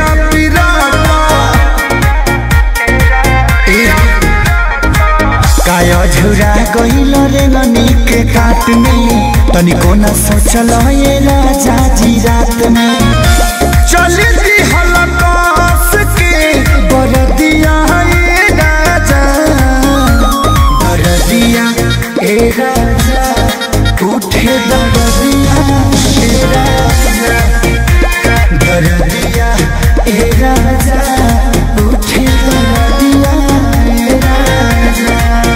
पिराता ए, काय झुरा गइल रे ननी के काट में तनिको न सोचल ये राजा जी रात में चल दी हलकास के बरदिया ए राजा बरदिया ए राजा उठे दरदिया ए राजा दरदिया ए राजा उठे दरदिया ए राजा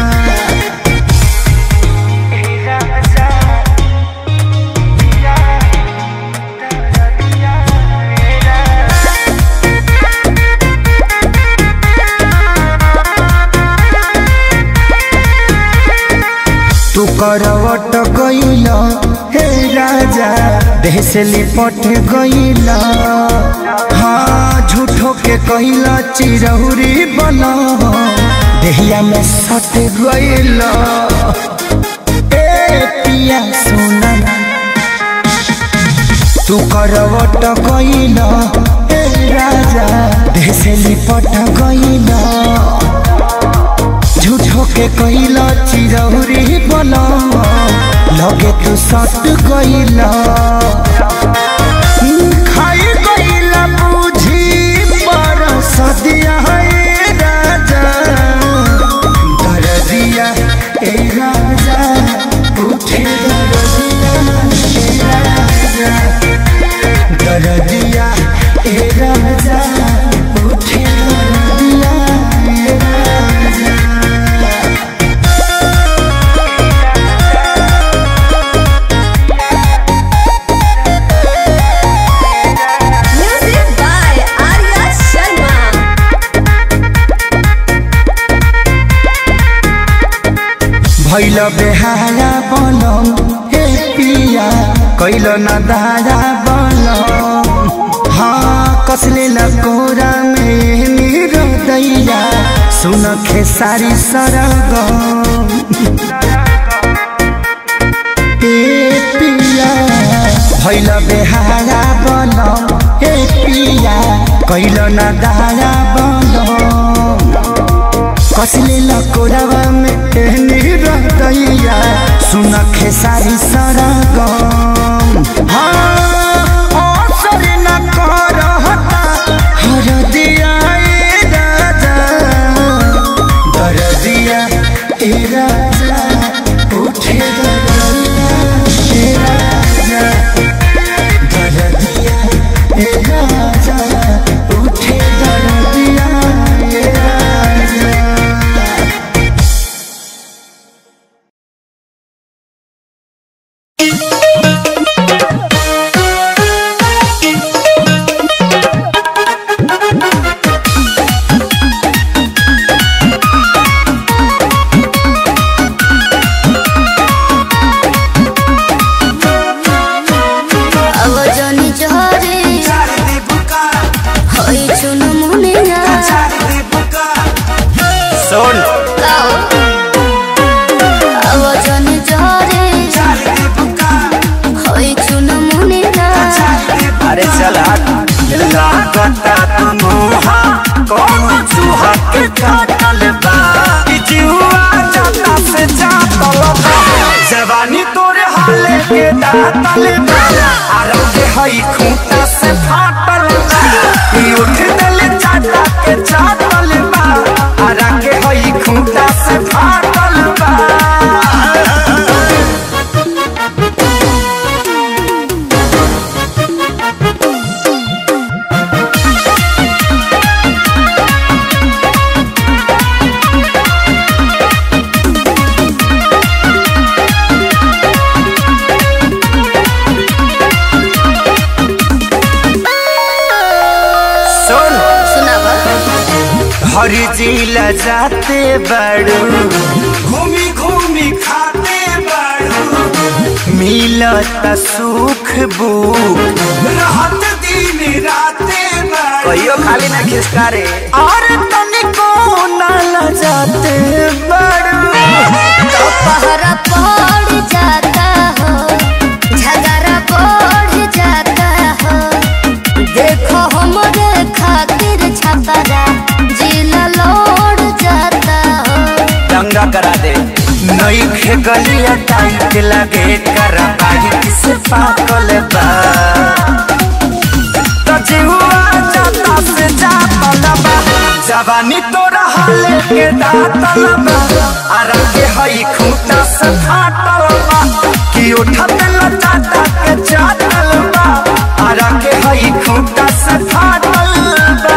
तू करवट गइल हे राजा देह से लिपट गइल हाँ झूठो के कइल चिरहुरी बन देहिया में सट गइल ए पिया सोना तू करवट गइल हे राजा देह से लिपट गइल झूठो के कइला चिरौरी बना लगे तू सट गइला खाई गइला बुझी पर सदिया ए राजा दरदिया ए राजा उठे दरदिया ए राजा दरदिया ए राजा उठे दरदिया ए राजा Music by Arya Sharma. भैल बेहारा बनम हे पिया कैल न दारा बनम हाँ कसले लकोरा में मेरो दैया सुन खेसारी सरगम ए पिया भैल बेहारा बनम हे पिया कैल न दारा बनम कसले लकोरावा में एहनी रहतैया सुन खेसारी सरगम हाँ असर न करहता हरदिया ए राजा दरदिया ए राजा उठे दरदिया ए राजा दरदिया ए राजा उठे दरदिया ए राजा আওয়াজনি জহরে হই চুনু মনে না सुन গাও আওয়াজনি জহরে হই চুনু মনে না अरे चला लागता तुमुहा कौन चूहा के काटल बा ई जीवा जाता से जातल बा जवानी तोरे हाले के दातल बा आरो के हई खूंटा से फाटल बा ई उठ दल चाटा के चाटल बा आरा के हई खूंटा से फाटल बा सुन শোনাবা हरी जिला जाते बड़ू घूमी घूमी खाते बड़ू मिलत सुख बुक रहत दिन राते बड़ू कहियो खाली ना खिसका रे और तनिको ना लजाते बड़ू पहरा पड़ जाता हो झगड़ा बढ़ जाता हो देखो हमरे खा गलिया टाइट लगे कर किस पागल बा तो जीवा जाता से जाता बा जवानी तोरा हाले के दातल बा आरा के हई खूंटा से फाटल बा कि उठत लचाता के चाटल बा आरा के हई खूंटा से फाटल बा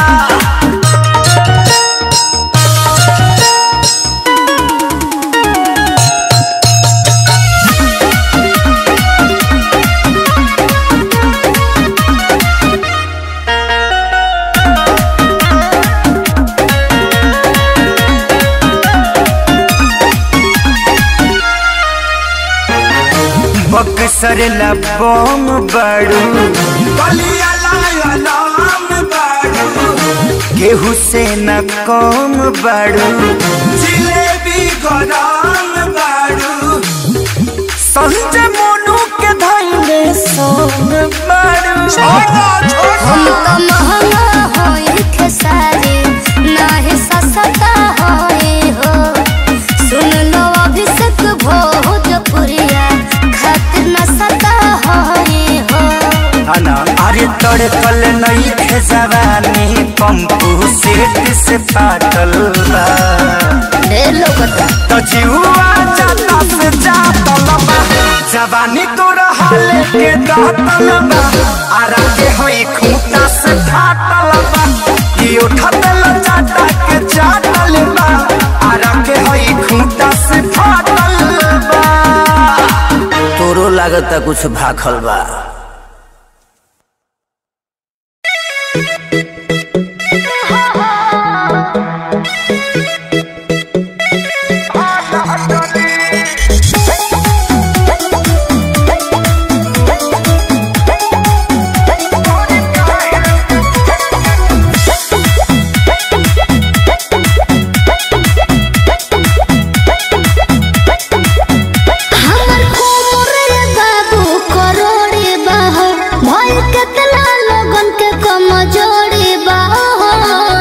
बक्सर लबोम बड़ू बलिया लाया नाम बड़ू केहू से न कम बड़ू जिलेबी गरम बड़ू संजय मोनू के धैले सोन बड़ू हम तो महंगा होई खेसारी नाही सस्ता होई हो सुन लो अभिषेक भोजपुरिया खातिर न सता होई हो अना अरे तड़कल नहीं खे जवानी पंपू सेट से पाटल बा ढेर लोगता तो जीवा जाता से जातल बा जवानी तोरा हाले के दातल बा आरा के होई खूंटा से फाटल बा कि उठत लचाटा के चाटल बा आरा के होई खूंटा से फाटल बा तोरो लागता कुछ भाखल बा हमर कोमर रे बाबू करोड़े बाहो भय केतना लोगन के कमजोरी बाहो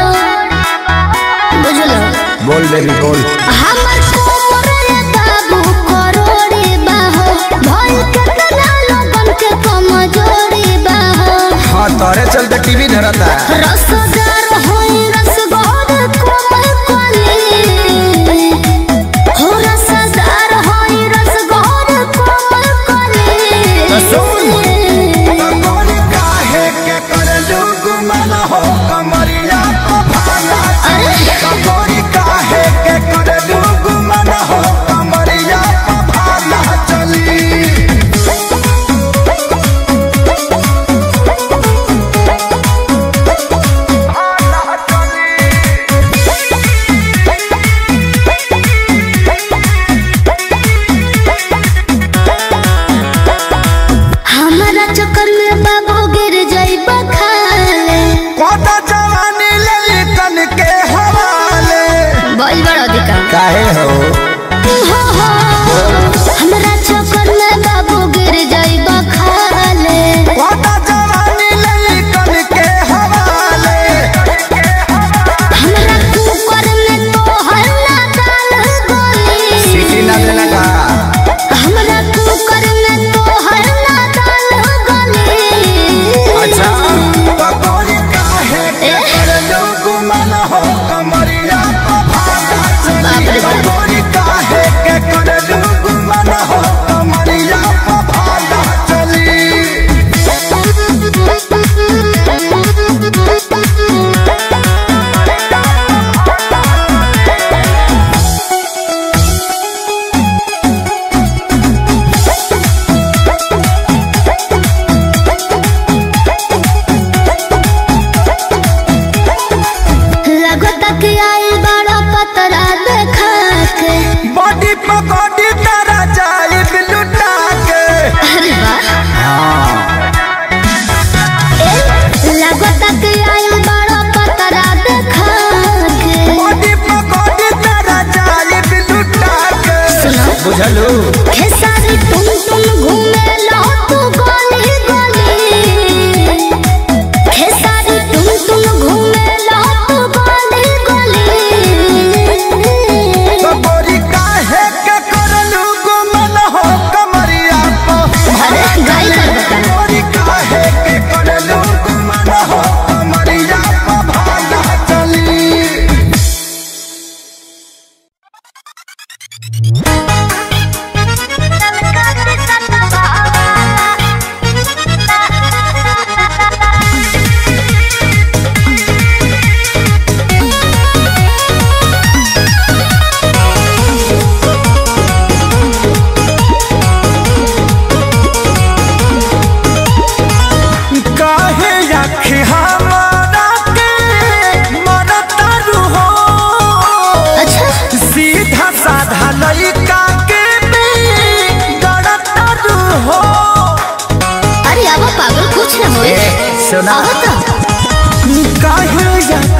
बुझलो बोल बेबी बोल हमर कोमर रे बाबू करोड़े बाहो भय केतना लोगन के कमजोरी बाहो हाँ तोरे चलते टीवी धरता रसदार होई रसगोर कोमल कली हो रसदार होई रसगोर कोमल कली काहे के करलू गुमन हो कमरिया को भाला कबोरी काहे के करलू गुमन हो कमरिया को भाला चली हाँ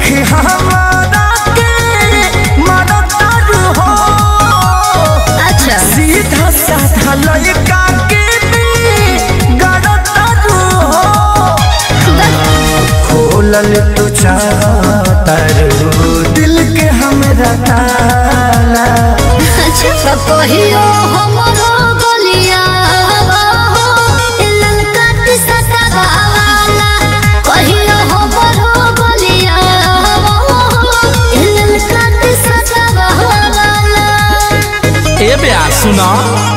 कि हमारा के मरतारू हो अच्छा सीधा साधा लड़का के भी गड़तारू हो खोलल तू चाहतारू दिल के हमरा ताला अच्छा कहियो हमरो गलिया ललका टिसता वाला कहियो हमरो गलिया ललका टिसता वाला ए बे सुना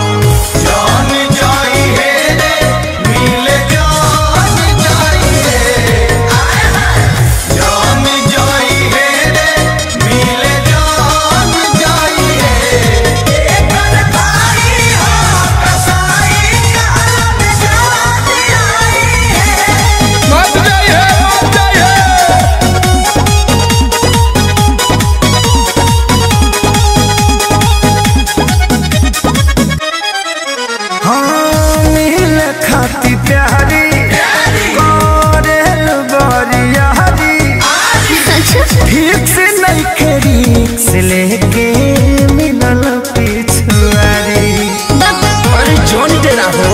मत जाइए मत जाइए हाँ मिल खाती प्यारी करेल बरियारी अच्छा ठीक से नहीं खेरी से लेके मिलल पिछुआरी अरे जोन तेरा हो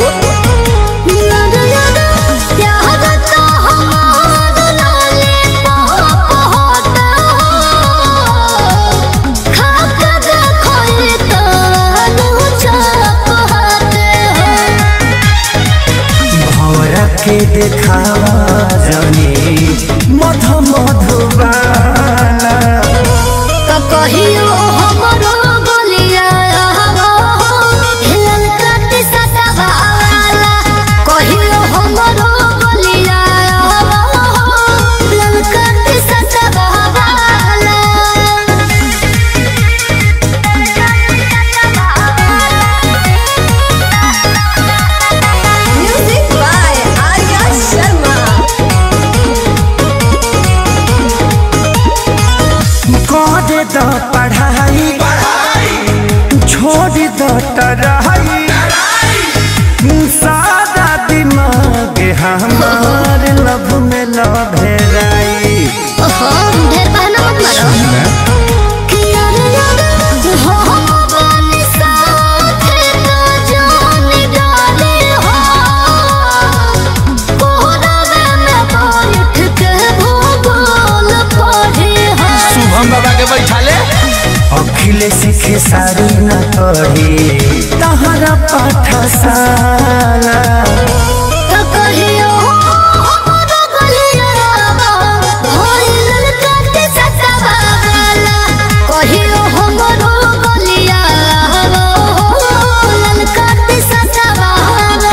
भौरा के देखावा जनी मध मधुबाला कहियो हमरो गलिया हिलल काटी सटावाला कहियो हमरो गलिया हिलल काटी सटावाला म्यूजिक बाय आर्या शर्मा करे द पढ़ाई छोड़ द तराई सादा दिमाग हमार लभ में लभेराई ओहो ढेर बहाना मत मारो कि यार यार हो हम साथे तो जानी डाले हो कोहरावे में बैठ के भूगोल पढ़े हो शुभम बाबा के बैठा ले अखिल सीखे सारी न पढ़ी तहरा पाठशाला तो कहियो हमरो गलिया होइल काटे सतावाला कहियो हमरो गलिया होइल काटे सतावाला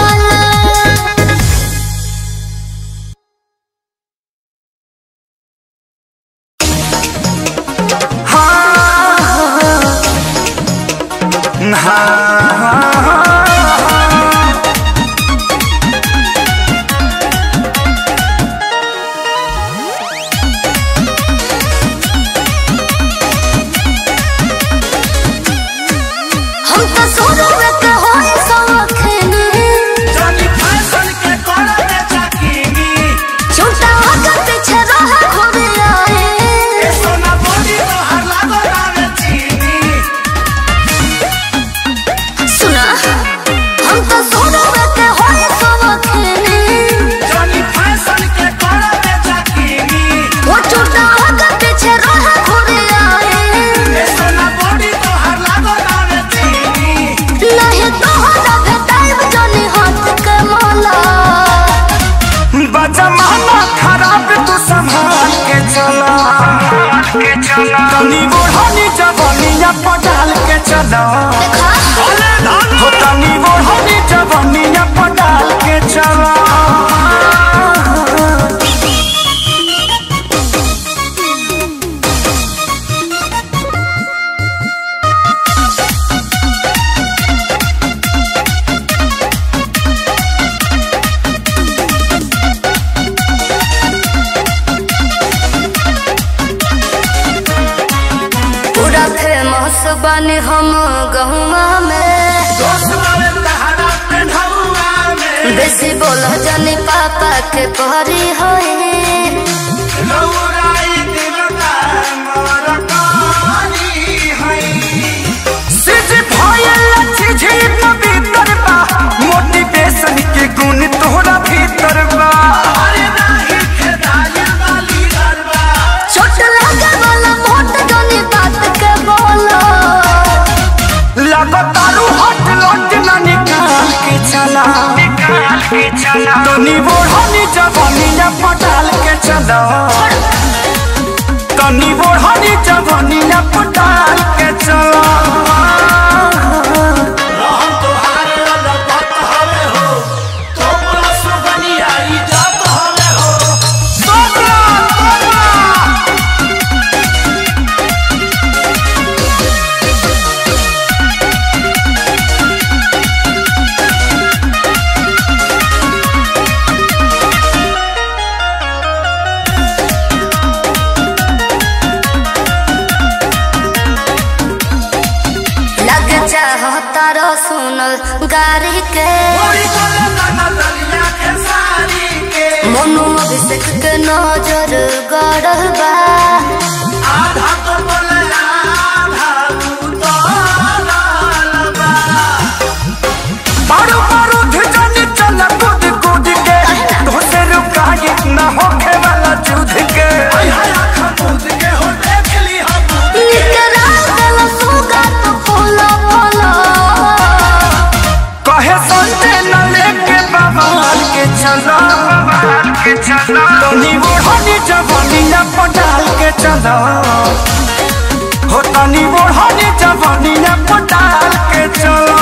हम तो सोनो में के होई सौखने छोटा होकर पीछे रहा घूमे आए सुना हम तो सोनो में के होई सौखने वो छोटा होकर पीछे रहा घूमे आए नहीं तो हरा भेटाइब जानी हाथ के माला बजमाना खराब तू संभाल के चला तनी बोढ़नी जवानिया पटाल के चला हो तनी बोढ़नी जवानिया पटाल के चला पूरा फेमस बने हम गहुआ में बेसी बोल जानी पापा के परी होए जवनिया पटाल के चलो तनी बोढ़नी जवनिया पटाल के चलो तोबरा, तोबरा। लग चाहो तारो सुनल गारी के मनु अभिषेक के नजर गड़ल बा बारू बारू धिजनी चल कूद कूद के तोसे रुकाई न होखे वाला जुद के निकला गल सुगा तो फूलो फूलो कहे संते न लेके बवाल के चलो बवाल के चलो तनी ओढ़नी जवानिया पटाल के चलो हो तनी ओढ़नी जवानिया पटाल के चलो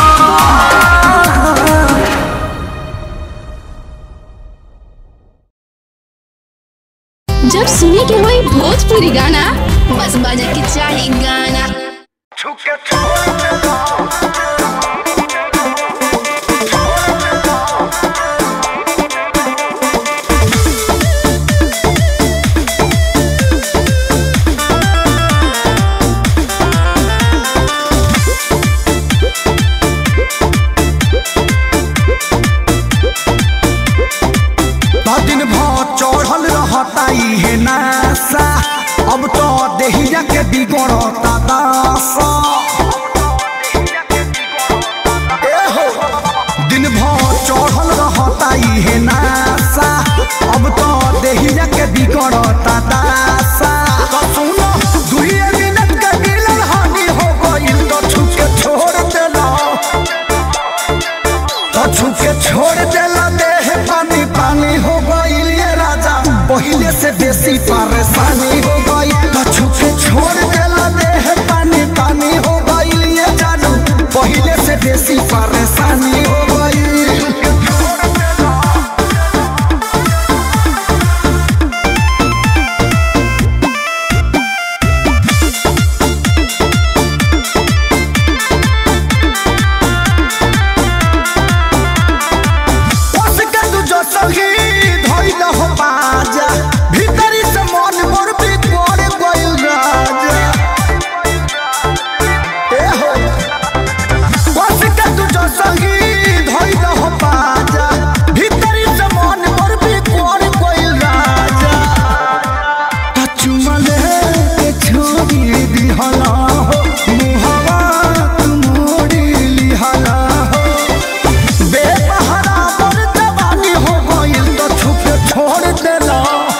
जब सुने के होई भोजपुरी गाना बस बजे के चाही गाना दिन भर चढ़ल रहता इहे नासा अब तो देहिया के बिगड़ता दासा ए हो, दिन भर चढ़ल रहता इहे नासा अब तो देहिया के बिगड़ता दासा तो सुनो दुइये मिनट के मिलन हानि हो गइल तो छुके छोड़ देला कछु के छोड़ देला देह पानी पानी हो गइल ये राजा पहिले से बेसी परेशानी हो गई कछु के छोड़ देला देह पानी पानी हो गइल ये जानू पहिले से बेसी परेशानी हो गई उसके तू जो सही धइल हो बाजा भीतरी से मन मोर भी तोड़ गइल राजा ए हो उसके तू जो सही धइल हो बाजा भीतरी से मन मोर भी तोड़ गइल राजा कचुमले के छोड़ी दिहला हो मुहवा तू मोड़ी लिहला हो बेसहारा पर जवानी हो गइल तो छुपे छोड़ देला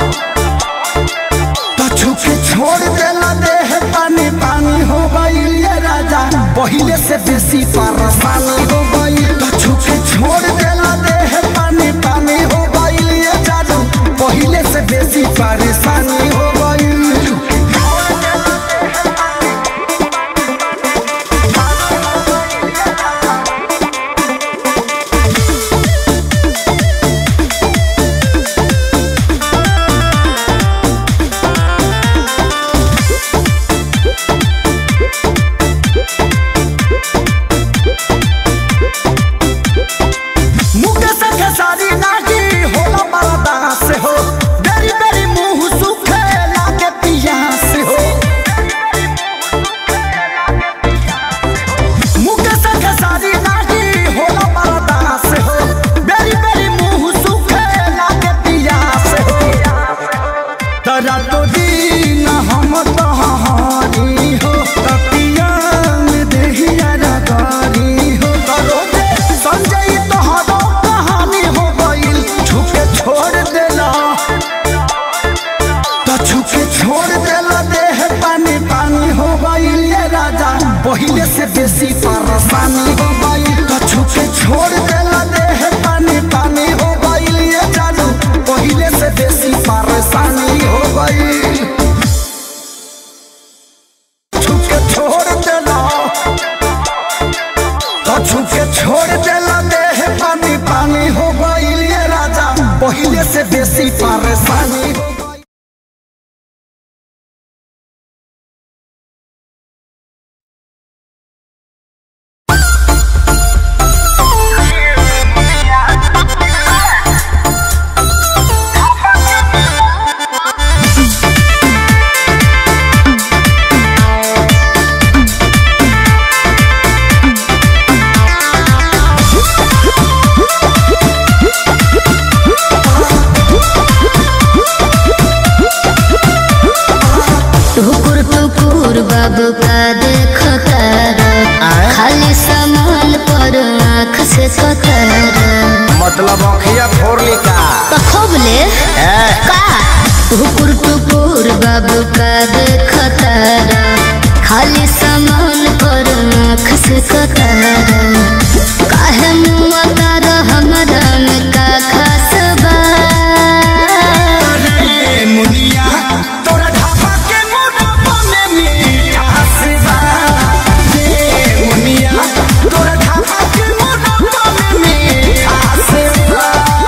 तो छुपे छोड़ देला देह पानी पानी हो गइल ये राजा पहिले से बेसी परेशानी हो गइल तो छुपे छोड़ देला देह पानी पानी हो गइल ये जादू पहिले से बेसी परेशानी हो गइल मुके से खेसारी नागी होला मरदा से हो बेरी बेरी मुंह सुखे लागे पिया से हो मुके से खेसारी नागी होला मरदा से हो बेरी बेरी मुंह सुखे लागे पिया से हो तरा तो दीन हम तहारी हो तपिया में देहिया रगारी हो करो दे संजय तोहरो कहानी हो गइल छुपे छोड़ देला तो छुपे छोड़ देला देह पानी पानी हो गइल ये राजा पहिले से बेसी परेशानी हो गइल तो छुपे छोड़ देला देह पानी पानी हो गइल ये जानू पहिले से बेसी बेसी परेशानी हो गई टुकुर टुकुर बाबू का देखो तारा खाली सामान पर आँख से कतारा मतलब अखिया फोड़ ली का खोबले का टुकुर टुकुर बाबू का देखो तारा खाली सामान पर आँख से कतारा काहे मुआ तारा हमरा में का खास बा ए मुनिया तोरा ढाबा के मोटापा में मिठास बा ए मुनिया तोरा ढाबा के मोटापा में मिठास बा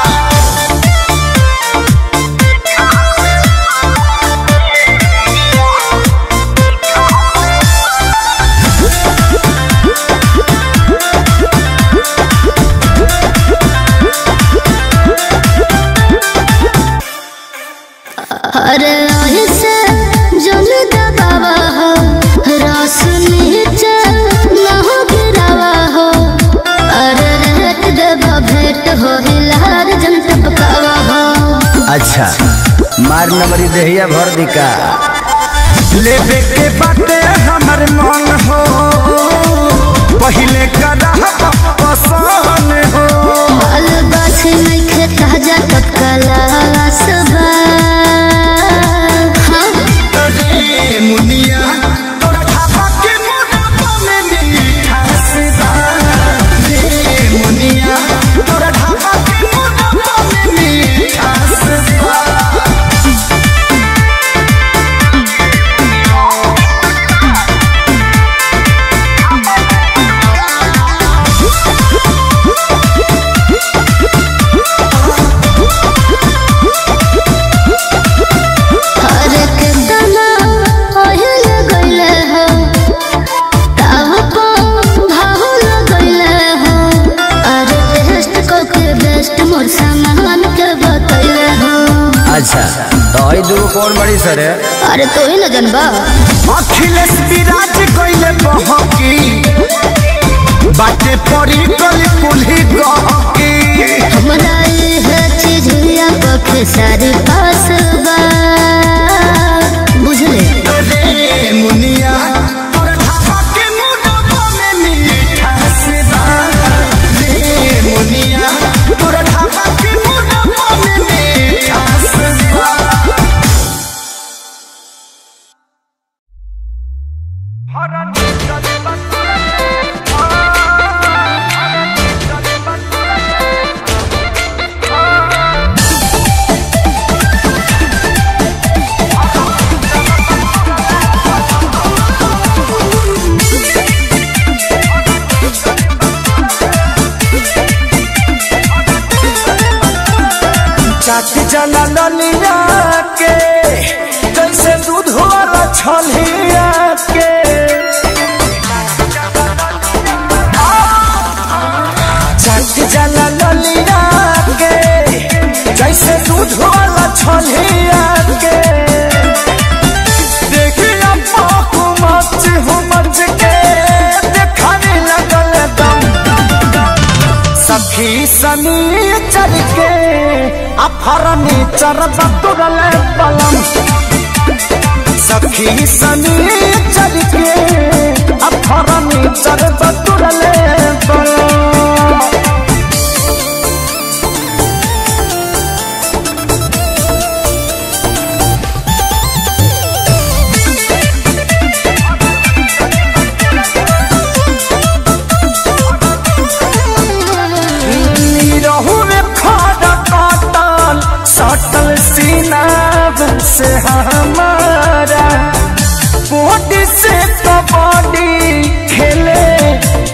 अरे ऐसे जल दबावा हो रस नीचे न हो गिरावा हो अरे रेट देवा भेंट हो हिलार जन टपकावा हो अच्छा मार नंबरी देहिया भर दी का लेबे के बाटे हमर मन हो पहिले कदा पसंद हो बाल बाछी नहीं खे ताजा टपकाला सबा हाँ ए मुनिया तोरा ढाबा के मोटापा में मिठास बा ए मुनिया तोरा ढाबा के मोटापा में मिठास बा अरे कितना ओहिल गइले हो ताव को भाहुल गइले हो अरे टेस्ट को के बेस्ट मोर सामान के बतइले हो अच्छा तो आई दू कौन बड़ी सर है अरे तो ही न जनबा अखिलेश विराज कइले बहकी बाटे पड़ी गली कुल्ही गहकी हमरा ये चीज या पखे सारी पास बा बुझले रे मुनिया तोरा ढाबा के मोटापा में मिठास बा रे मुनिया तोरा ढाबा के मोटापा में मिठास बा चाट जला ललिया के जैसे दूध वाला छलिया के चाट जला ललिया के जैसे दूध वाला छलिया के देखिया पाकू मच हो मच के देखाने लगल दम सखी सनी चल के अफरनी चरब तुरल पलम सखी सनी चल के अफरनी चरब तुरल पलम रहू में खाड़ा काटल सटल सीना से हमारा बॉडी से कबड्डी खेले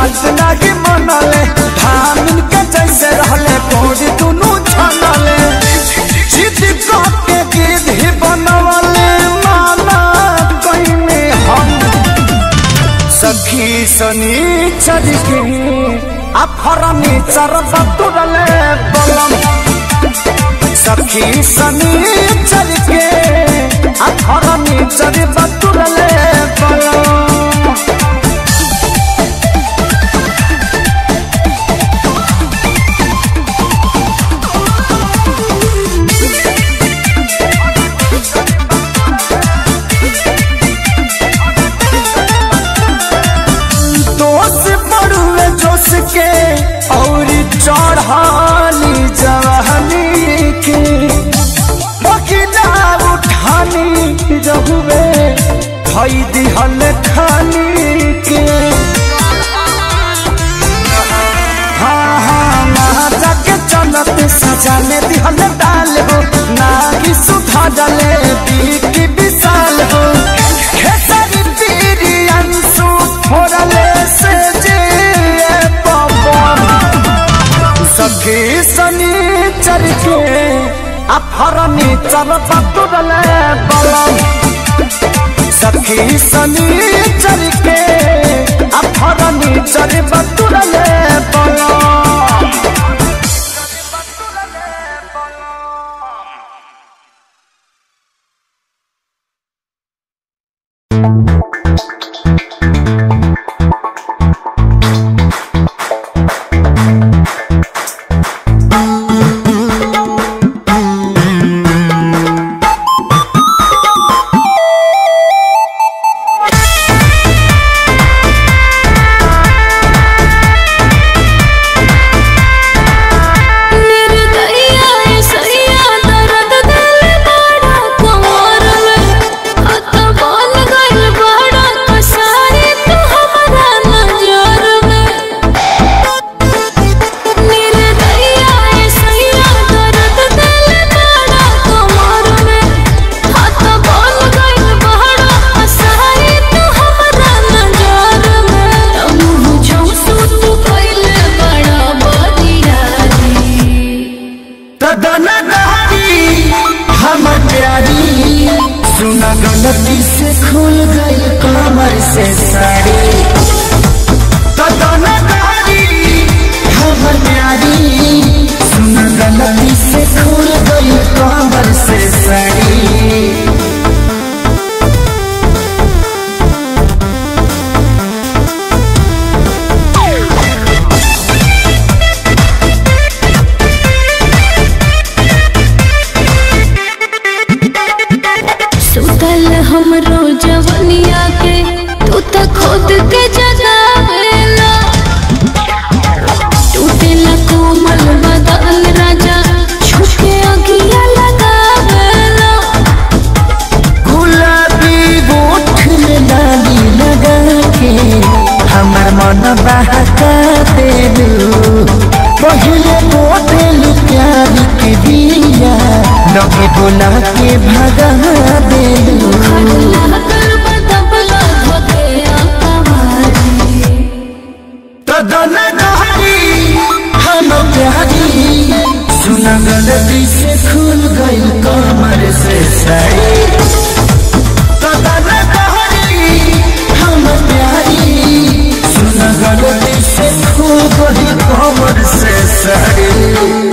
बात नहीं मनले धामिन के जैसे रहले कोड़ी दुनू छनले जिद के गिद्ध बनवले माना कइने हम सखी सनी चल के अफरनी चर बतुरले बलम सखी सनी चल के अफरनी चर बतुरले बलम दोष बड़ुए जोश के और चढ़ानी जवानी के बकिला उठानी रहुए भई दिहल खानी के हाँ हाँ महाजा के चलत सजाने दिहल डाल हो नागी सुधा डले बीकी विशाल हो खेसारी पीरी अंशु फोड़ले से जे पवन सखी सनी चल के अफरनी चल पतुरले बलम सखी सनी चल के अफरनी चल पतुरले बलम निर्दयिया सैया दर्द दिल बड़ा कमर में हाथ बोल गइल बड़ा कसारी तू हमरा नजर में निर्दयिया सैया दर्द दिल बड़ा कमर में हाथ बोल गइल बड़ा कसारी तू हमरा नजर में मुँह चौसू तू कइले बड़ा बदियारी तदन गहरी हम प्यारी सुना गलती से खुल गई कमर से साड़ी तदन गहरी हम प्यारी सुना गलती से खुल गई कमर से साड़ी सुतल हमरो जवनिया के तू त खुद के जगावेला टूटेला कोमल बदन राजा छुपे अगिया लगावेला गुलाबी गोठ में डाली लगा के हमर मन बहका देलू पहले बोतलू प्यार के दिया लगे बोला के भगा देलू खड़ला कर बदबला धोके आवारी तदन गहरी हम प्यारी सुना गलती से खुल गई कमर से साड़ी तदन गहरी हम प्यारी सुना गलती से खुल गई कमर से साड़ी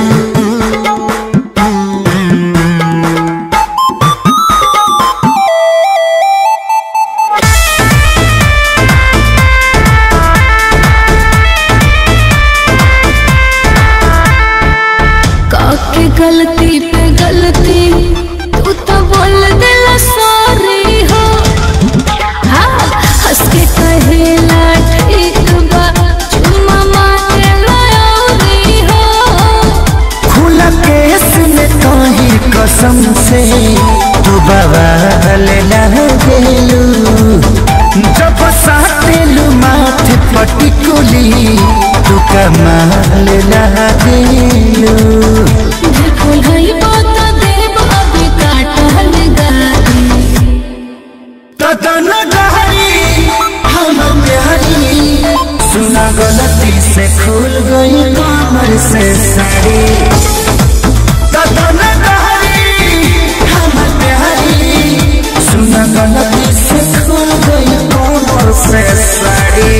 काके गलती पे गलती तू तो बोल दिला सॉरी हो हाँ हंस के कहेला ठीक बा चुम्मा मारे लयोरी हो खुला केस में कहीं कसम से तू बवाल न गेलू जब साटेलू माथ पटिकुली तू कमाल न गेलू फूल हई बात देव अभी काटल गारी तदन गहरी हम प्यारी सुना गलती से खुल गई कमर से साड़ी कदम गहरी हमर प्यारी सुन गलती से खुल गई कमर से साड़ी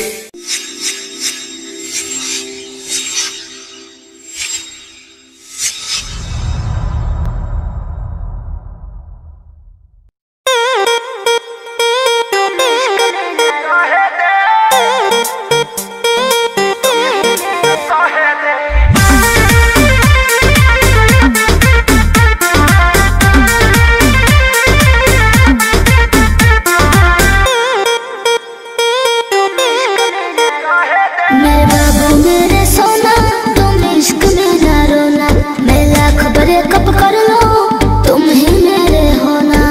मेरे बाबू मेरे सोना तुम इश्क में ना रोना मैं लाख बड़े कप कर लो तुम ही मेरे होना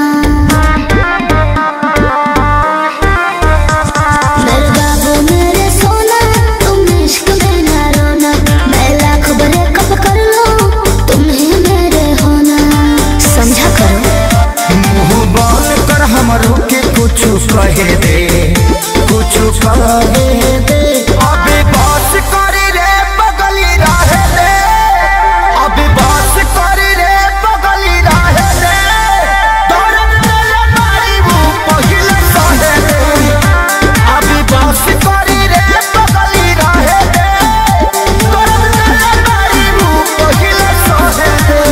मेरे बाबू मेरे सोना तुम इश्क में ना रोना मैं लाख बड़े कप कर लो तुम ही मेरे होना समझा करो मुंह बंद कर हमरो के कुछ कहे दे कुछ कहे दे अबे बस करी रे बगली रहे दे अबे बस करी रे बगली रहे दे दर्द मेरे मारी वो पहिले सहे दे अबे बस करी रे बगली रहे दे दर्द मेरे मारी वो पहिले सहे दे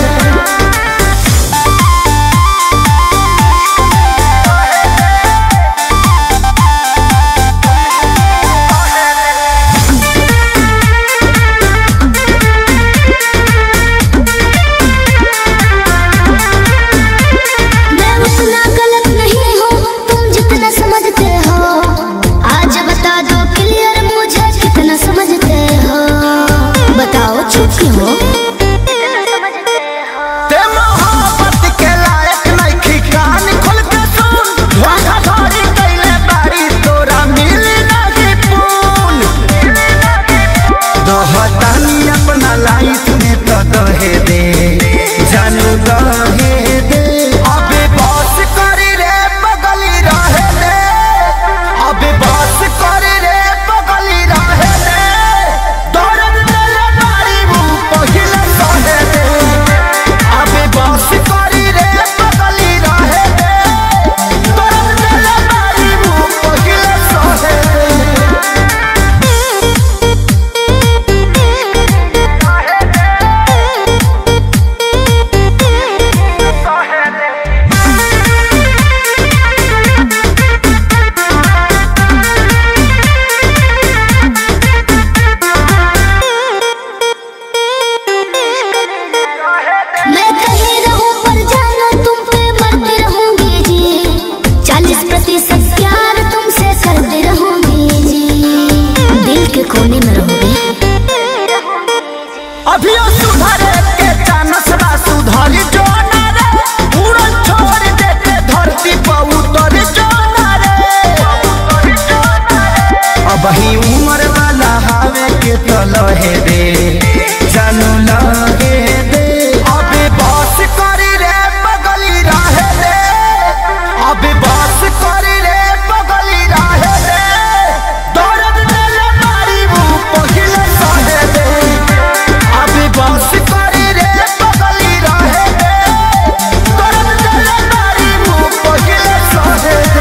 मैं उतना गलत नहीं हूँ तुम जितना समझते हो आज बता दो क्लियर मुझे कितना समझते हो बताओ चुप क्यों हो ते मोहब्बत के लायक नइखी कान खोल के सुन धोखाधड़ी कइले बारी तोरा मिली नाही पून दहतानी अपना लाइफ में तो दहे दे जानू दहे दे अबे बस करी रे बगली रहे दे अबे बस करी रे बगली रहे दे दर्द मेरे बारी मुंह पहिले सहे दे अबे बस करी रे बगली रहे दे दर्द मेरे बारी मुंह पहिले सहे दे मैं कहीं रहूं पर जाना तुम पे मरती रहूंगी जी चालीस प्रतिशत प्यार तुमसे करती रहूंगी जी दिल के कोने में रहूंगी अभियो सुधरे के चानस बा सुधरी जो ना रे उड़न छोड़ दे के धरती पर उतर जो ना रे अब ही उम्र वाला हावे के तो लहे दे जानू लगे दे अबे बस करी रे बगली रहे दे अबे बस करी रे बगली रहे दे दर्द मेरे मारी मुंह पहिले सहे दे अबे बस करी रे बगली रहे दे दर्द मेरे मारी मुंह पहिले सहे दे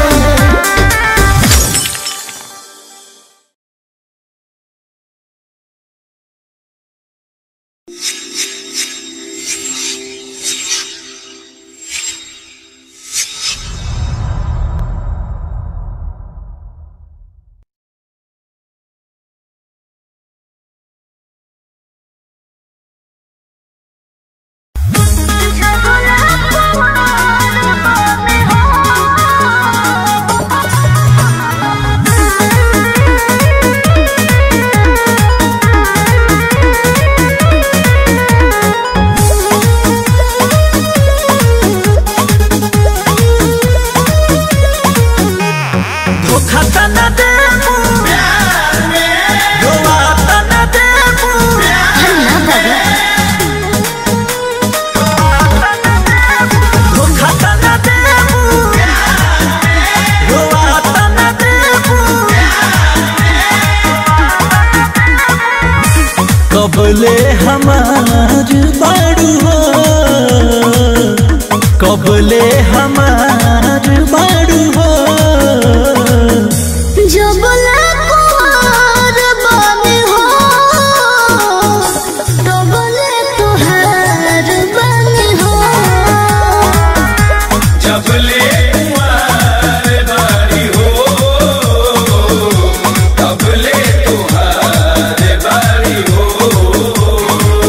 मैं कबले हमार बाड़ू हो कबले हमार बाड़ू हो जब कुमार बने हो तबले तुहार बने हो जबले कुंवर बारी हो तबले तुहार बारी हो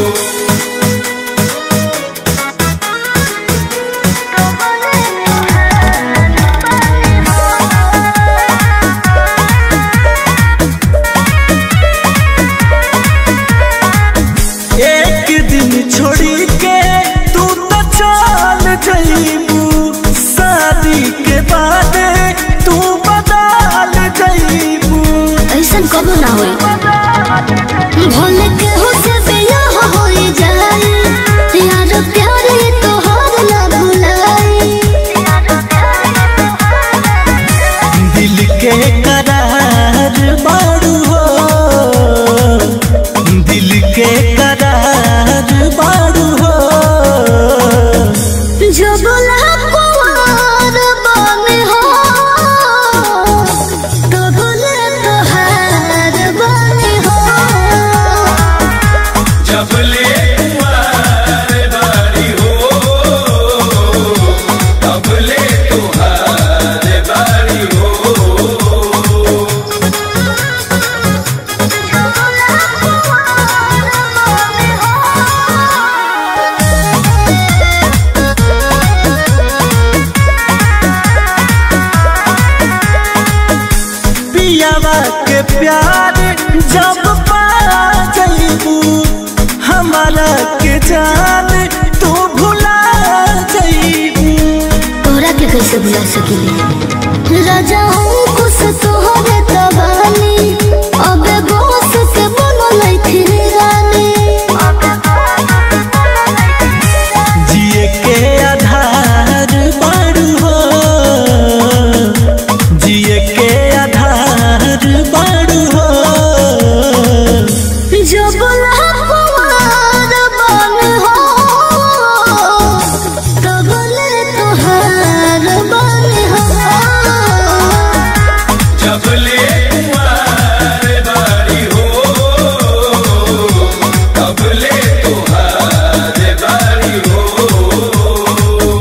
एक दिन छोड़ी के तू तो चल जईबू शादी के बाद तू बदल जईबू ऐसा कबो ना होई भोले के हो से बियाह होई जाई यार प्यारे तोहार ना भुलाई दिल के करार बाड़ू हो दिल के करार बाड़ू हो जो बोला कुमार बने हो तो बोले तोहार बने हो जबले कुंवर बारी हो तबले तुहार बारी हो पियावा के प्यार जब पा जईबू हमारा के जान तू भुला जईबू तोरा के कैसे भुला सकेली राजा हूँ कुछ तोहरे तबानी अबे बोस के बोलो लैथी रानी जिए के आधार बाड़ू हो जिए के आधार बाड़ू हो जो बोला कुमार बन हो तो बोले तोहार बन हो जबले कुंवर बारी हो तबले तुहार बारी हो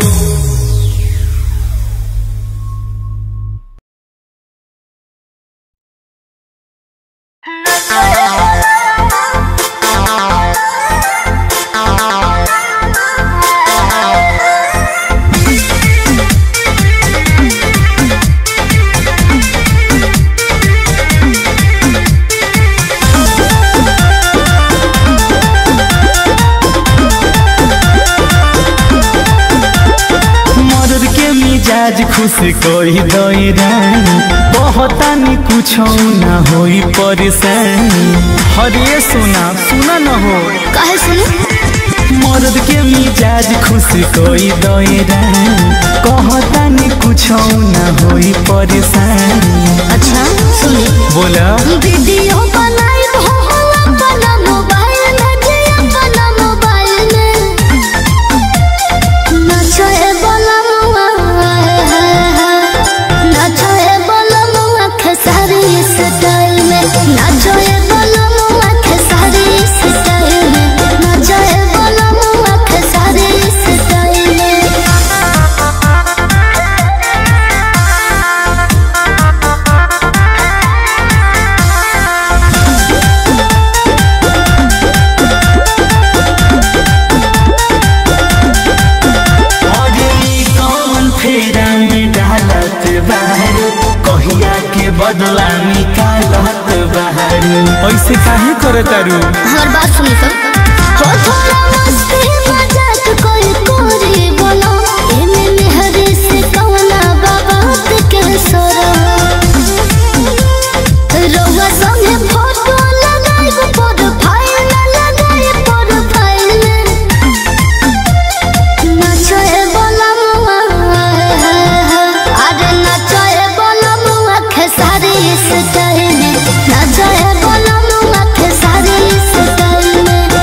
मर्द के मिजाज खुश कोई दई रानी बहुतानी कुछ ना होई परेशानी हरे सुना सुना न हो काहे सुनी मर्द के मिजाज खुश कोई दई रानी कहतानी कुछ ना होई परेशानी अच्छा सुनी बोला वीडियो बनाई हो अपना मोबाइल में जे अपना मोबाइल में नचे बोला मुआ नचे बोला मुआ खेसारी स्टाइल में नचे बोला मुआ खेसारी स्टाइल में नचे बोला मुआ खेसारी स्टाइल में अरे ई कौन फेरा में डालत बाहर कहिया के बदला निकालत बाहर ऐसे काहे करत तारू हमार बात सुनी सब हो थोड़ा मस्ती मजाक कोई कोरी बोलो एमे मेहरे से कवना बाबात के सोरो रउआ संगे फोटो लगाई प्रोफाइल लगाई प्रोफाइल नाचे बोला मुआ अरे नाचे बोला मुआ खेसारी स्टाइल में नाचे बोला मुआ खेसारी स्टाइल में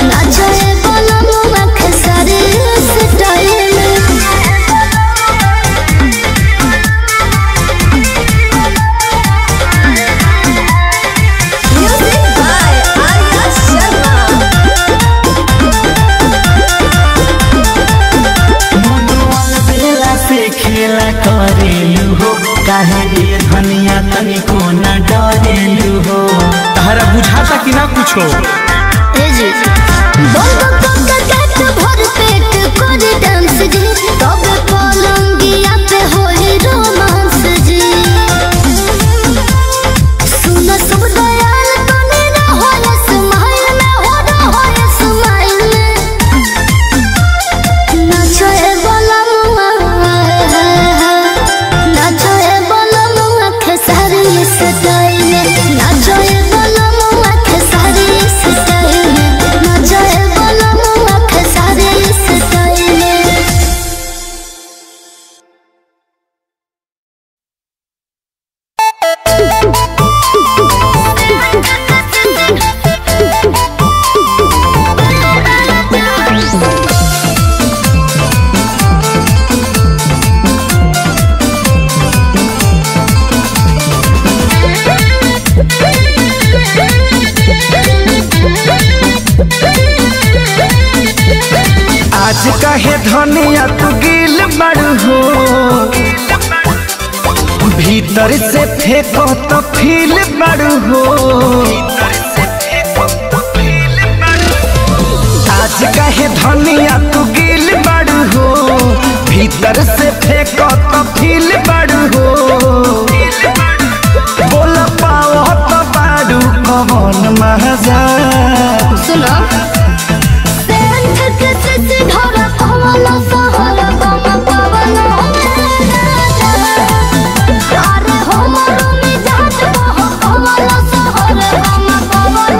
मुझको जी बंद कक गट भर पेट कर डांस जी तब पलंगिया पे होई रोमांस जी सुन सब दयाल तने ना होए स्माइल में हो ना होए स्माइल में नाचो ए बलमुआ नाचो ए बलमुआ खेसारी स्टाइल में नाचो ए बलमुआ खेसारी स्टाइल में नाचो ए बलमुआ खेसारी स्टाइल में आज कहे धनिया तू गिल बड़ू हो भीतर से फेंको तो फील बड़ू हो आज कहे धनिया तू गिल बड़ू हो भीतर से फेंको तो फील बड़ू हो बोल पाओ तो बाड़ू कौन मजा सुनो सेंध के सिसी धरा कमल सहर गम पवन अरे हमर मिजाज बह कमल सहर गम पवन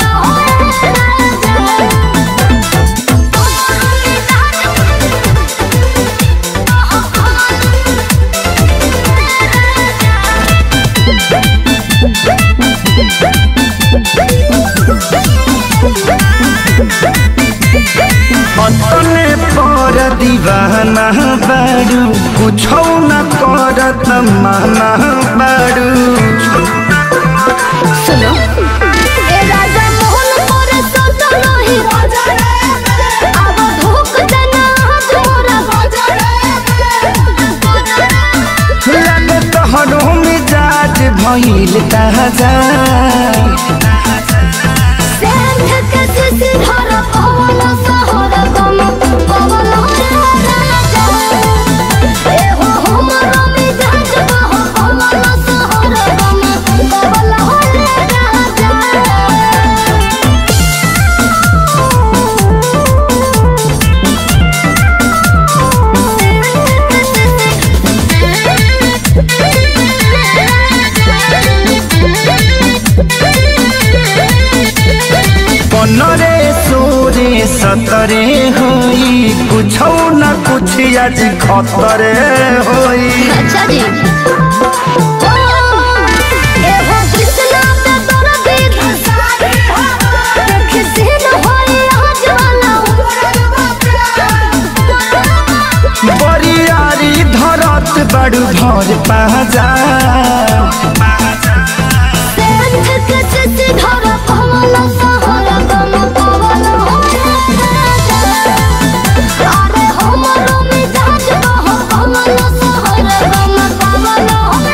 अपने पर दीवाना बारू कुछो न करत माना बारू सुनो ए राजा मोहन मोर सत नहीं अब धोख देना तोरा लगे तोहरो मिजाज भइल ताजा सेंध के सिसी धरा कमल सहर गम पवन ए हो हमर मिजाज बह कमल सहर गम पवन राजा पनरे सोरे सतरे होई कुछो न कुछ आज खतरे होई अच्छा जी ए हो कृष्णा पे दर्दी देख सीन होई आज वाला बरियारी धरत बड़ू भर पाजा सेंध के सिसी धरा कमल सहर गम पवन अरे हमर मिजाज बह कमल सहर गम पवन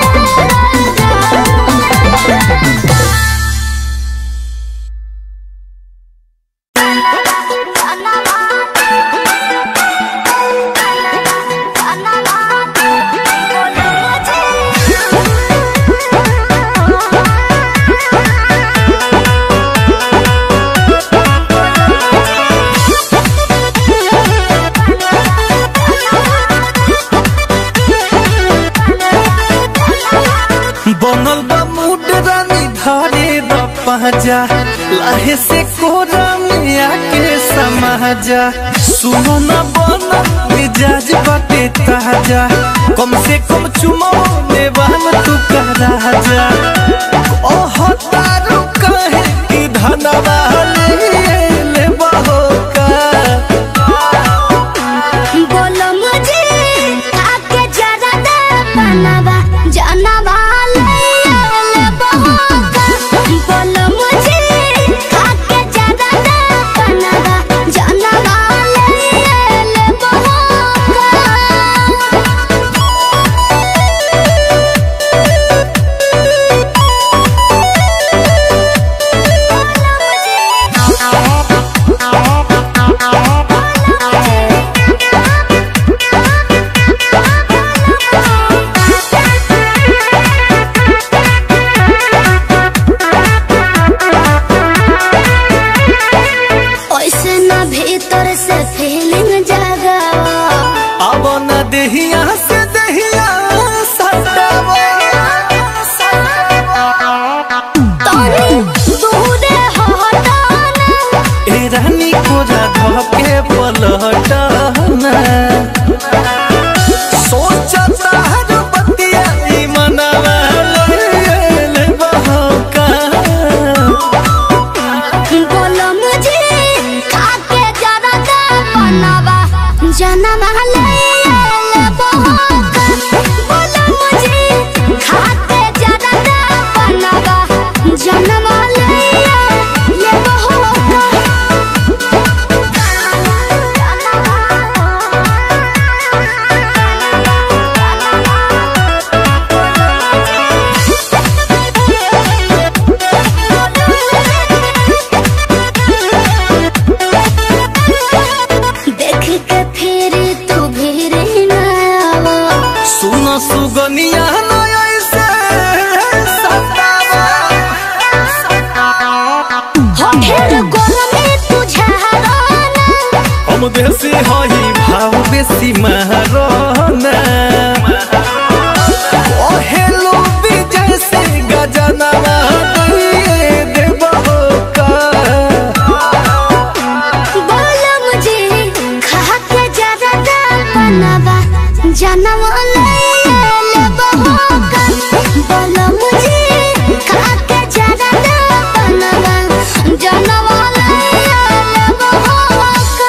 बनल बा मूड रानी धारे द पहजा लाहे से कोरा में आके समाजा सुनो न बना मिजाज बाटे ताजा कम से कम चुमो ने बहन तू का राजा ओह तारू कहे कि धनवा ले ले बहो का बोलो मुझे आके जरा दे पनावा जानवा ले ले बहोका बोलो मुझे आके जरा दे पनावा जानवा ले ले बहोका बोलो मुझे रानी कोरा धके पलटना सोचता हर बतिया ई मनवा ले बहका बोलो मुझे खाके जरा दे बनवा जनम ले ले बहोका बोलो मुझे खाके जरा दे बनवा जनम ले ले बहोका देख के फिर तू भीर न आवा सुन सुगनिया न ऐसे सतावा हो ढेर गोरमे तुझे हराना हम देसी हई भाव बेसी महाराना ओहेलो विजय से गजनवा दिए देबहो का बोलो मुझे खा के जरा दाल बनवा जनम ले ले बहोका बोलो मुझे खा के जरा दाल बनवा जनम ले ले बहोका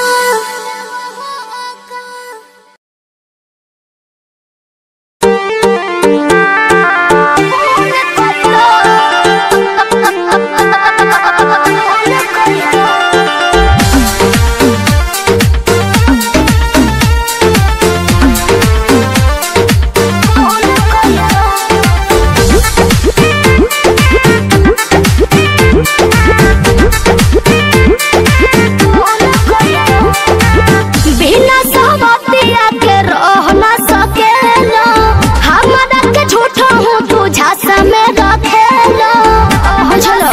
बिना सहमतिया के रह न सकेला हमरा के झूठा हूँ तू झांसा में रखेला चलो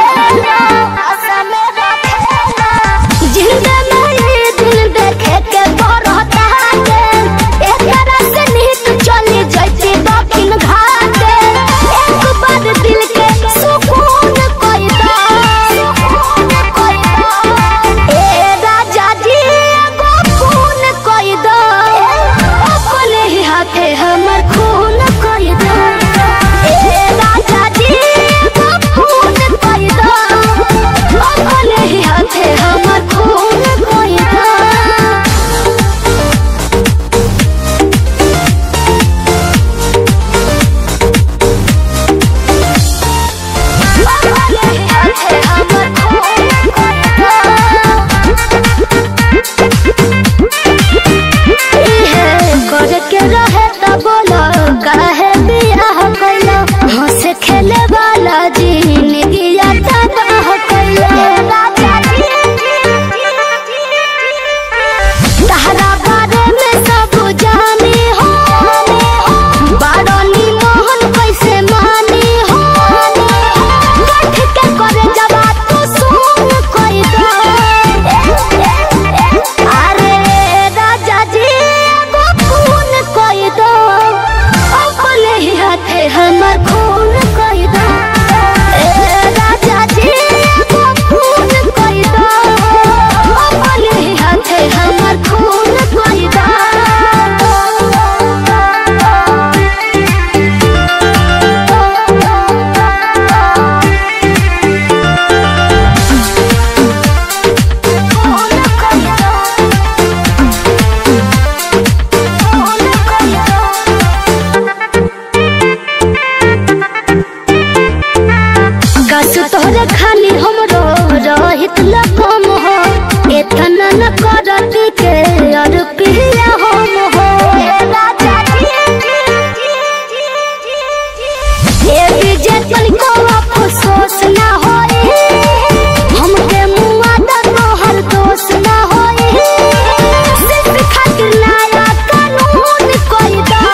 जिंदा में ये दिन देखे के बरहता के एकरा से नीत चली जैती दक्षिण घाट एक बार दिल के सुकून कोई दा सुकून कोई दा ए राजा जी एगो खून कोई दा अपने ही हाथे हमर खून कोई दा ए राजा जी एगो खून कोई दा अपने ही हाथे हमर खून कोई दा के रहे त बोलो काहे बियाह कैलो हंस खेले वाला जिंदगी तबाह कैलो तहरा बारे में सब जानी हो बारनी मोहन कैसे मानी हो गठ के करे जवा तू सुन कोई दो अरे राजा जी एगो खून कोई दो अपने ही हाथे हमर खून कोई दो ए राजा जी एगो खून कोई दो अपने ही हाथे हमर खून कोई दो कस तोहरे खाली हमरो रहित लकम हो एतना न करती के और पिया हम हो ए विजय तनिको अफसोस ना होए हमके मुआ द तोहर दोष ना होए सिर्फ खातिर नया कानून कोई दा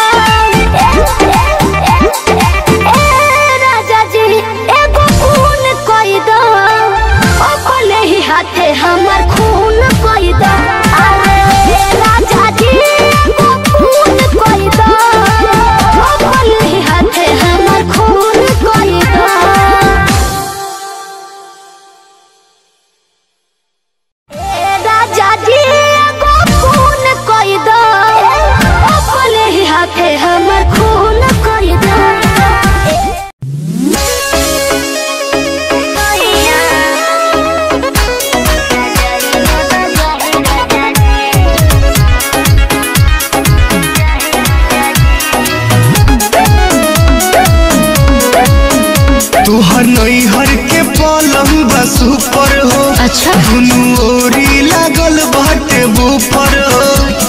ए राजा जी एगो खून कोई दो अपने ही हाथे हमर खून कोई दो अरे राजा जी एगो खून कोई दो अपने ही हाथे हमर खून कोई दो हमर खून कर दे तुहर नैहर के पलंग बस ऊपर हो अच्छा दुनू ओरी लागल बाटे बुफर हो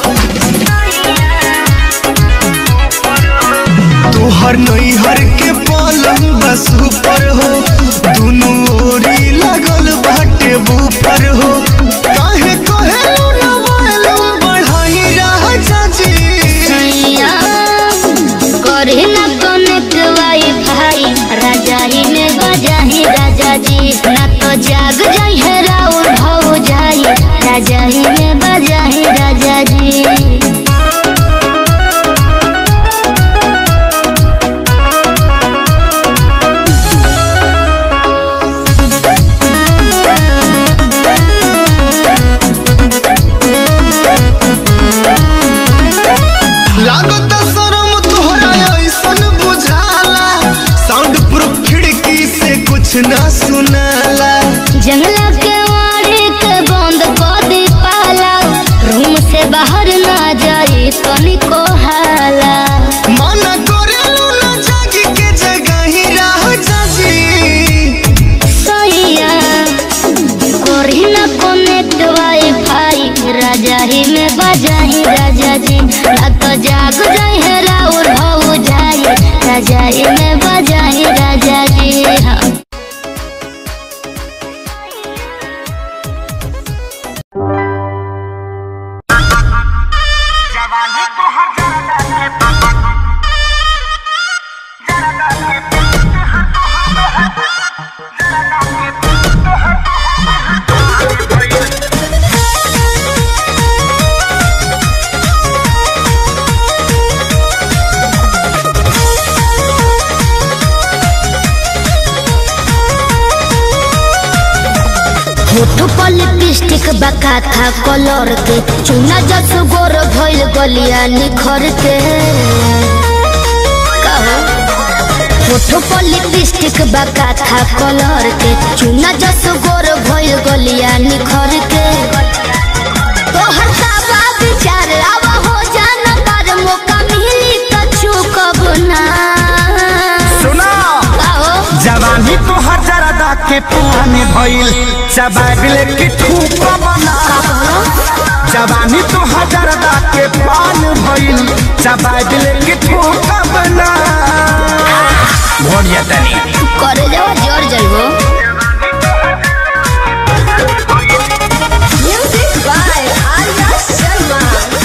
तुहर नैहर के पलंग बस ऊपर हो दुनू ओरी लागल बाटे बुफर हो काहे कहे न मालूम बढ़ाई राजा जी सैया करे ना कनेक्ट वाईफाई राजाही में बजाही राजा जी ना तो जाग जाई है राउर हो जाई राजाही में बजाही राजा जी लागत शरम तोहरा ऐसन बुझाला साउंड प्रूफ खिड़की से कुछ ना सुनाला जंगला के वाड़े के बंद कर दे पाला रूम से बाहर ना जाए तनिको हाला मना करेलू ना जागी के जगह ही रह जाजी सैया करी ना कनेक्ट वाईफाई राजाही में बजाही राजा जी ना तो जाग जाए है राउर हो जाए राजाही में बजाही राजा जी हाँ होठ पर लिपस्टिक बका था कलर के चुना जस गोर भइल गलिया निखर के कहो होठ पर लिपस्टिक बका था कलर के चुना जस गोर भइल गलिया निखर के तोहर सावा विचार आवा हो जाना तार मौका मिली त चुकब ना सुना कहो जवानी तो हजारदा के पुराने भइल चबाबिल की ठूक बना जवानी तो हजारदा के पान भइल चबाबिल की ठूक बना भोरिया तनी करे जाओ जर जाइबो म्यूजिक बाय आर्या शर्मा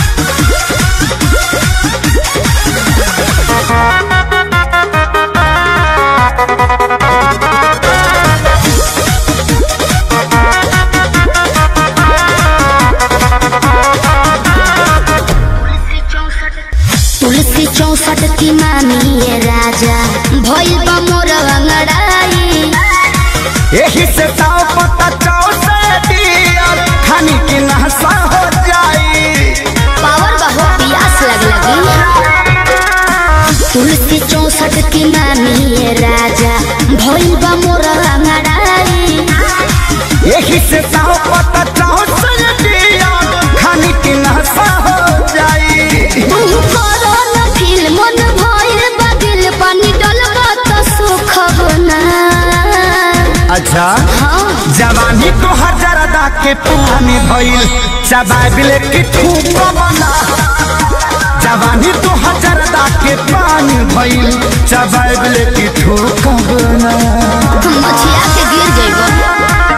तुलसी चौसठ की मामी ये राजा भइल बा मोर अंगड़ाई यही से ताव पता चाव से दियर खानी की नहसा हो जाई पावर बहो पियास लग लगी तुलसी चौसठ की मामी ये राजा भइल बा मोर अंगड़ाई यही से ताव पता चाव से दियर खानी की नहसा हो जाई तू करो न फील मन भइल बा दिल पानी डलबा त सुख बना अच्छा हाँ जवानी तो हजारदा के पुराने भइल चबाबिल की ठूक बना जवानी तो हजारदा के पानी भइल चबाबिल की ठूक बना मछिया के गिर जइबो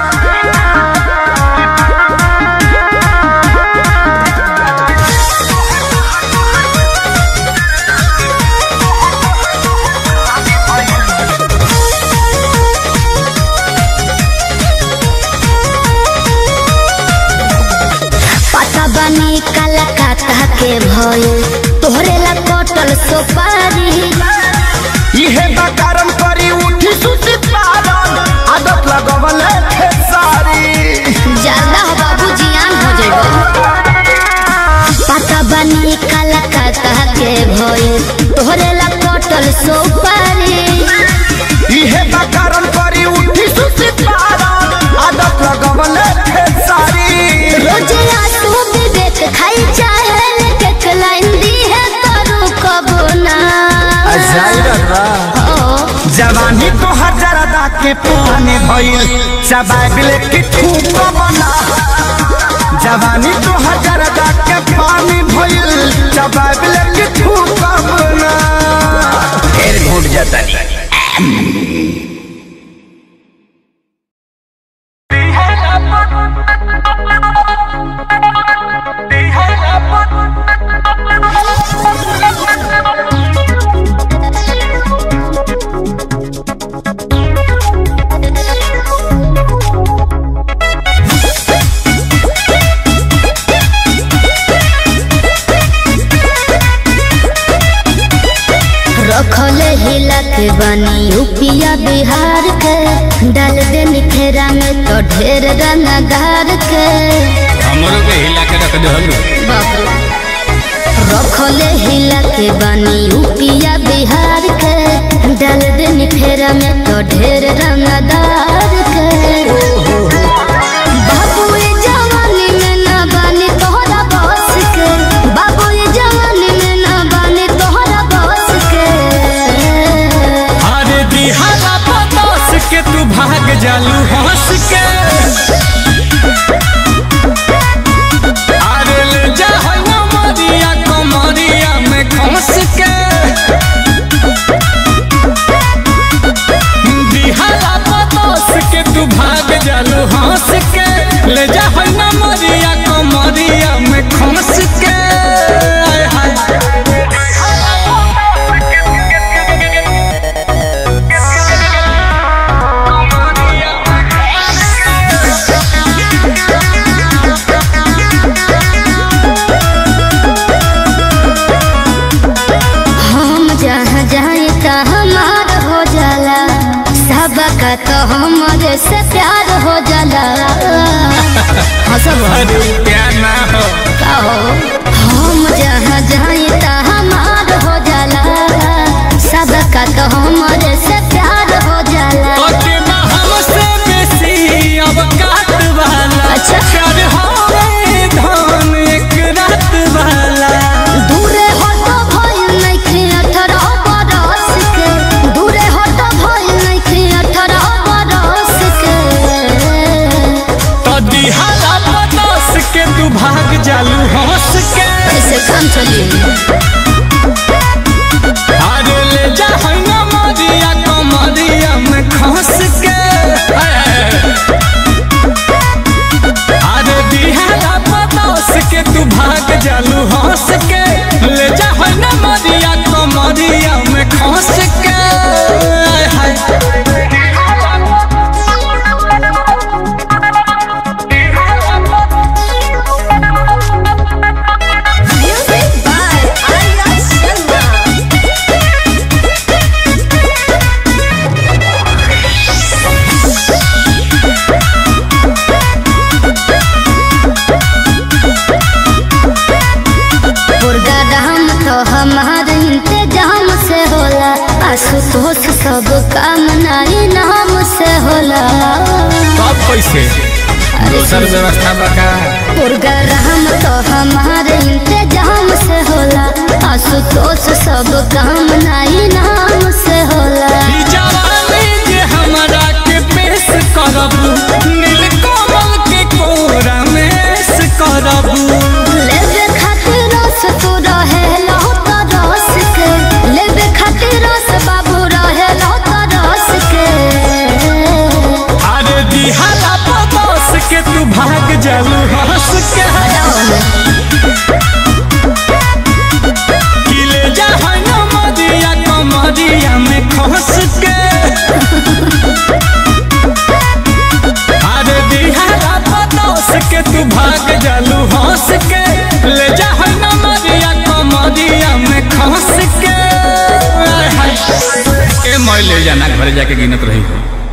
पता बनी कलकत्ता के भइल तोहरे ला कटल सुपारी इहे बकारम करी उठी सुती पारन आदत लगवल खेसारी ज्यादा हो बाबू जियान हो जइबो पता बनी कलकत्ता के भइल के पानी भइल चबाइल की थूक बना जवानी तो हजार के पानी भइल चबाइल की थूक बना फिर घूट जाता नहीं रखले हिला के बनी यूपिया बिहार के डाल दे निखेरा में तो ढेर रंगदार के हमरो के हिला के रख दे हलू बाप रे। रखले हिला के बनी यूपिया बिहार के डाल दे निखेरा में तो ढेर रंगदार के बाबू ये जवानी में ना बानी तोहरा बस के बाबू ये जवानी में ना बानी तोहरा बस के अरे दिहारा पतोस के तू भाग जालू हंस के अरे ले जा है ना मरिया कमरिया में खस के दिहारा पतोस के तू भाग जालू हंस के ले जा है ना मरिया कमरिया में खस के आय हाय हम जहाँ जाए ता हमार हो जाला सबका तो हमारे से प्यार हो जाला हंसब अरे प्यार ना हो का हो हम जहाँ जाए ता हमार हो जाला सबका तो हमारे से प्यार हो जाला तोके बा हमसे बेसी अब काट वाला अच्छा। प्यार हवे धन एक रात वाला दूरे हटो भइल नइखे अठारह बरस के दूरे हटो भइल नइखे अठारह बरस के तो दिहारा पतोस के तू भाग जालू हंस के ऐसे काम चलिए अरे ले जा है ना मरिया कमरिया में खस के अरे दिहारा पतोस के तू भाग जालू हंस के ले जा है ना मरिया कमरिया में खस के आय हाय Music by Arya Sharma. Programme तो हमारे इंतजाम से होला आशुतोष सब काम नाई नाम से होला सब पैसे दोसर व्यवस्था बका प्रोग्राम तो हमारे इंतजाम से होला आशुतोष सब काम नाई नाम से होला ई जवानी जे हमरा के पेश करबू नीलकमल के कोरा में ऐश करबू लेबे खातिर रस तू रहे लो तो रस के लेबे खातिर रस बाबू रहे लो तो रस के अरे दिहारा पतोस के तू भाग जालू हंस के किले जा है ना मदिया कमरिया में खस के अरे दिहारा पतोस के तू भाग जालू हंस के ले जा है ना मदिया कमरिया में खस के आय हाय। ए मैं ले जाना घर जाके गिनत रही हो